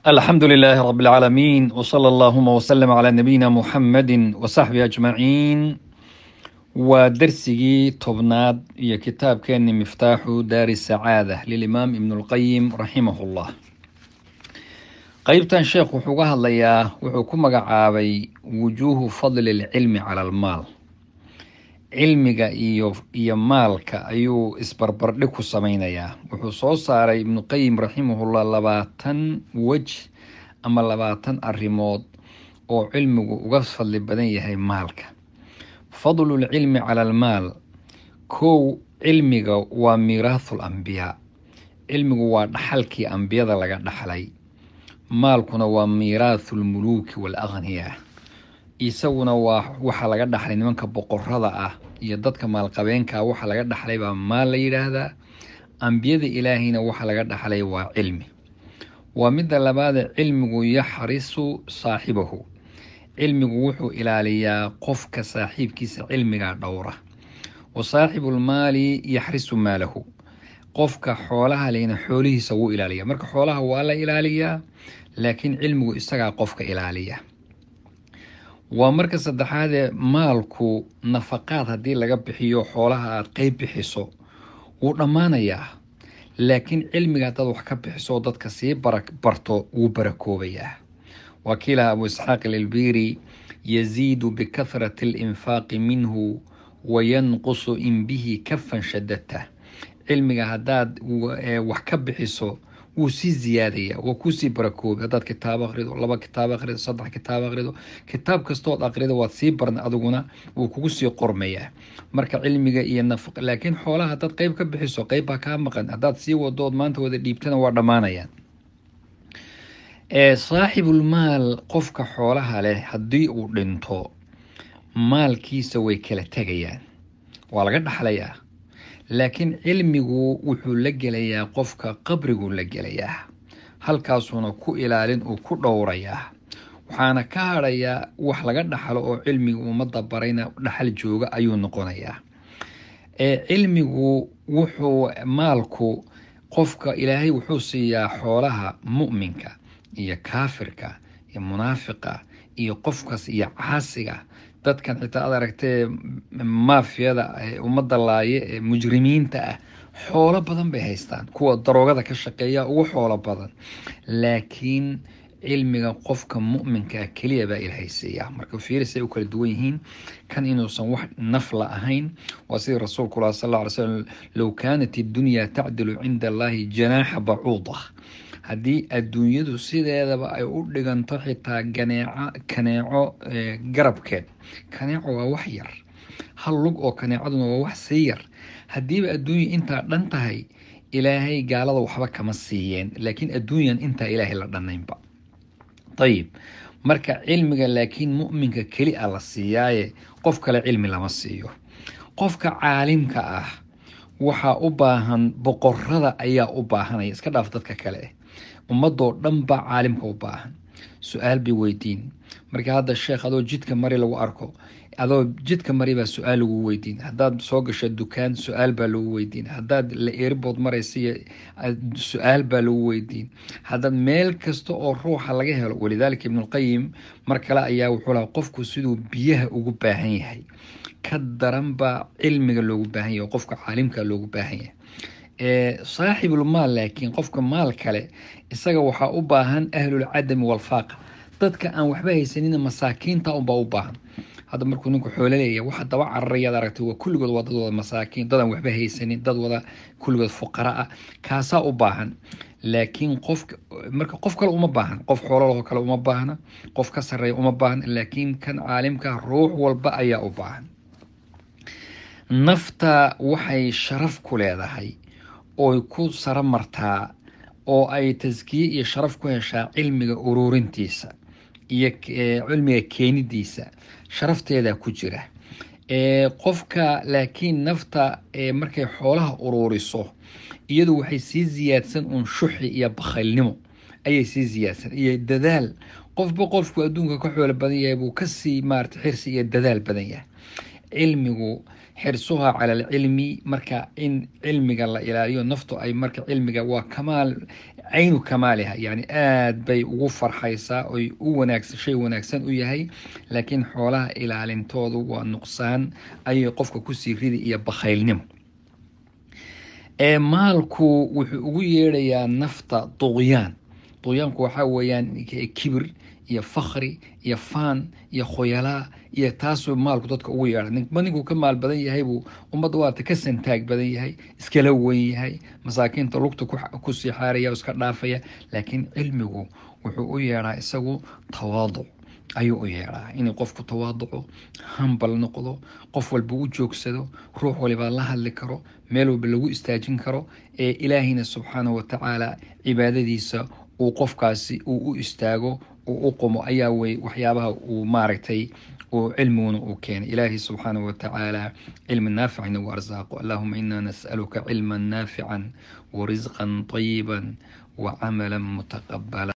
الحمد لله رب العالمين وصلى اللهم وسلم على نبينا محمد وصحبه أجمعين ودرسي تبناد يا كتاب كان مفتاح دار السعادة للإمام ابن القيم رحمه الله قيبتان شيخ وحوقها الليا وحكم عابي وجوه فضل العلم على المال cilmiga iyo iyo maalka ayuu isbarbardhig ku sameynayaa wuxuu soo saaray ibnu qayim raximahullah labaatan wej ama labaatan arrimood oo cilmigu uga fadli badan yahay maalka fadlulcilmi cala almaal kow cilmiga waa miiraathul ambiyaa cilmigu waa dhaxalkii ambiyada laga dhaxlay maalkuna waa miiraathulmuluuki waalaqhniyaa isaguna waa waxaa laga dhaxlay nimanka boqorada ah iyo dadka maalqabeenka waxaa laga dhaxlay baa maal la yidhaahdaa ambiyada ilaahayna waxaa laga dhaxlay waa cilmi waa midda labaade cilmigu yaxrisu saaxibahu cilmigu wuxuu ilaaliyaa qofka saaxiibkiisa cilmigaa dhowra wa saaxibulmaali yaxrisu maalahu qofka xoolaha lehna xoolihiisa wuu ilaaliya marka xoolaha waa la ilaaliyaa laakiin cilmigu isagaa qofka ilaaliya waa marka saddexaadee maalku nafaqaad haddii laga bixiyo xoolaha aada qeyb bixiso wuu dhammaanayaa laakiin cilmiga haddaad wax ka bixiso dadka sii barto wuu barakoobayaa waa kiilaha abu isxaaq ililbiri yaziidu bikahrati alinfaaqi minhu wayanqusu in bihi kafan shadadta cilmiga haddaad wax ka bixiso wuu sii ziyaadaya waa kuusii barakoobi haddaad kitaab akrido laba kitaab akrido saddex kitaab akrido kitaab kastood akrido waad sii barna adiguna wuu kugu sii qormayaa marka cilmiga iyo nafaq laakiin xoolaha haddaad qeyb ka bixiso qeyb baa kaa maqan haddaad sii wadood maanta wada dhiibtana waa dhammaanayaan saaxibulmaal qofka xoolaha leh haddii uu dhinto maalkiisa way kala tegayaan waa laga dhaxlayaa laakiin cilmigu wuxuu la gelayaa qofka qabriguu la gelayaa halkaasuuna ku ilaalin uu ku dhowrayaa waxaana ka hadhayaa wax laga dhaxlo oo cilmiga ummadda barayna dhaxal jooga ayuu noqonayaa cilmigu wuxuu maalku qofka ilaahay wuxuu siiyaa xoolaha mu'minka iyo kaafirka iyo munaafiqa iyo qofkaas iyo caasiga dadkan xitaa aad aragtee maafiyada ummadda laaye ee mujrimiinta ah xoolo badan bay haystaan kuwa daroogada ka shaqeeya ugu xoolo badan laakiin cilmiga qofka mu'minkaa keliya baa ilaahay siiya marka fiirisay u kala duwan yihiin kan inuusan wax nafla ahayn waa sidii rasuulku lah sal lla alay slam low kaanat iddunyaa tacdilu cinda allahi janaaxa bacuuda haddii adduunyadu sideedaba ay u dhiganto xitaa ganeeco kaneeco garabkeed kaneeco waa wax yar hal lug oo kaneecaduna waa wax sii yar haddiiba adduunya intaa dhan tahay ilaahay gaalada waxba kama siiyeen laakiin adduunyan intaa ilaahay la dhanaynba ayib marka cilmiga laakiin mu'minka keli a la siiyaaye qof kale cilmi lama siiyo qofka caalimka ah waxaa u baahan boqorada ayaa u baahanaya iska dhaaf dadka kale ummadoo dhan baa caalimka u baahan su-aal bay weydiin marka hadda sheekh adoo jidka mari lagu arko adoo jidka mari baa su-aal lagu weydiin haddaad soo gasho dukaan su-aal baa lagu weydiin haddaad la eeribood maraysa su-aal baa lagu weydiin haddaad meel kasta oo ruuxa laga helo walidaalika ibnulqayim mar kale ayaa wuxuu lahaa qofku siduu biyaha ugu baahan yahay ka daran baa cilmiga loogu baahan yahay oo qofka caalimka loogu baahan yahay saaxibulmaal laakiin qofka maal kale isaga waxaa u baahan ahlulcadami walfaaqa dadka aan waxba haysanina masaakiinta unbaa u baahan hadda markuu ninku xoolo leeyahay waxa daba cararayaad aragtay waa kulligood waa dad wada masaakiin dad aan waxba haysanin dad wada kulligood fuqara ah kaasaa u baahan laakiin qofka marka qof kale uma baahan qof xoolalaho kale uma baahna qof ka sarreeya uma baahna laakiin kan caalimka ruux walba ayaa u baahan nafta waxay sharaf ku leedahay ooy ku saro martaa oo ay taskiye iyo sharaf ku heshaa cilmiga ururintiisa iyo cilmiga keenidiisa sharafteeda ku jira qofka laakiin nafta markay xoolaha ururiso iyadu waxay sii ziyaadsan uun shuxi iyo bakhaylnimo ayay sii ziyaadsan iyo dadaal qofba qofku adduunka ka xoolo badan yahay buu kasii maarata xirsi iyo dadaal badan yahay cilmigu xirsuha cala alcilmi marka in cilmiga la ilaaliyo naftu ay marka cilmiga waa kamaal caynu kamaaliha yani aad bay ugu farxaysaa oy u wanaagsan shay wanaagsan u yahay laakiin xoolaha ilaalintoodu waa nuqsaan ayay qofka kusii ridi iyo bakhaylnimo ee maalku wuxuu ugu yeedhayaa nafta duqyaan duqyaanku waxaa weeyaan kibir iyo fakri iyo faan iyo khoyalaa iyo taasuu maalku dadka ugu yeedha ninba ninkuu ka maal badan yahay buu ummadda waata ka santaag badan yahay iskala weyn yahay masaakiinta lugta ku sii xaaraya iska dhaafaya laakiin cilmigu wuxuu u yeedhaa isagu tawaaduc ayuu u yeedhaa inuu qofku tawaaduco hambal noqdo qof walba u joogsado ruux walibaa la hadli karo meel walba lagu istaajin karo ee ilaahina subxaanahu watacaala cibaadadiisa uu qofkaasi uu u istaago uu u qumo ayaa wey waxyaabaha uu maaragtay uu cilmiguna uu keenay ilaahi subxaanahu watacaala cilmi naafican nagu arsaaqo allahuma ina nas'aluka cilman naafican warisqan طayiba wacamala mutaqabala